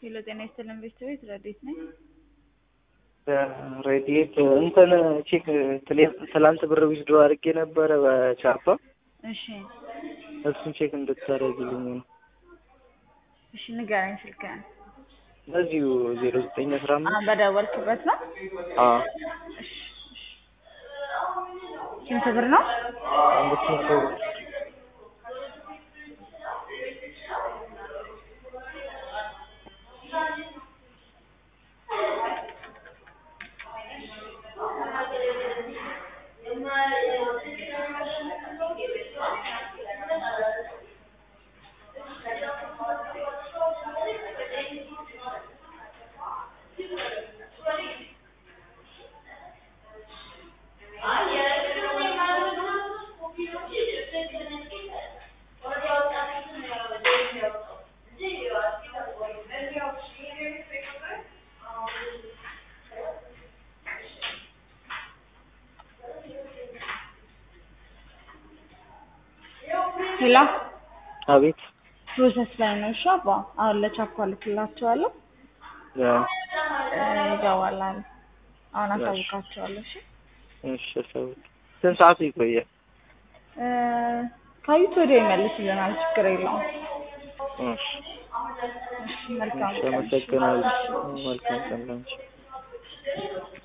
ሄሎ ጤና ይስጥልን ቤተሰቤት ረዴት ነኝ። ሬዲየት እንትን ቼክ ትላንት ብር ዊዝድሮ አድርጌ ነበረ በቻፓ እሺ እሱን ቼክ እንድታደርግልኝ ነው። እሺ ንገረኝ ስልክህን። በዚሁ ዜሮ ዘጠኝ አስራ አ አምስት በደወልክበት ነው? አዎ እሺ እሺ። ስንት ብር ነው? አምስት መቶ ብር ሄሎ አቤት ፕሮሰስ ላይ ነው። እሺ አባ አሁን ለቻፓ ልክላቸዋለሁ ያ እ ይገባል አሉ። አሁን እሺ። አሳውቃቸዋለሁ። እሺ እሺ አሳውቅ ስንት ሰዓት ይቆያል? እ ካዩት ወዲያው ይመልስልናል። ችግር የለውም። እሺ እሺ መልካም እሺ ቀን። አመሰግናለሁ። መልካም ቀን ላንቺ